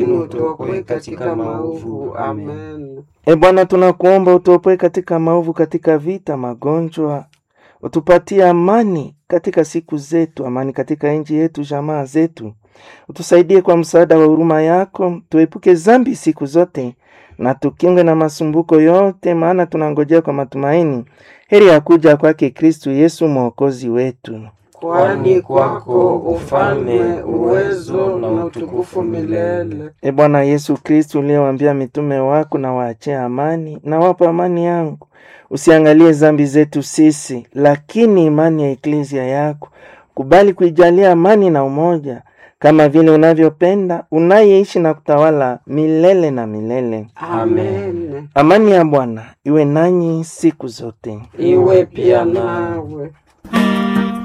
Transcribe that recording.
utuokoe katika maovu. Amen. E Bwana, tunakuomba utuopoe katika maovu, katika vita, magonjwa, utupatie amani katika siku zetu, amani katika nchi yetu, jamaa zetu. Utusaidie kwa msaada wa huruma yako, tuepuke zambi siku zote na tukingwe na masumbuko yote, maana tunangojea kwa matumaini heri ya kuja kwake Kristu Yesu mwokozi wetu. Kwani kwako ufalme, uwezo na utukufu milele. E Bwana Yesu Kristu, uliyewaambia mitume wako, na waachie amani na wapa amani yangu, usiangalie zambi zetu sisi, lakini imani ya eklezia yako. Kubali kuijalia amani na umoja, kama vile unavyopenda, unayeishi na kutawala milele na milele. Amen. Amani ya Bwana iwe nanyi siku zote. Iwe pia nawe.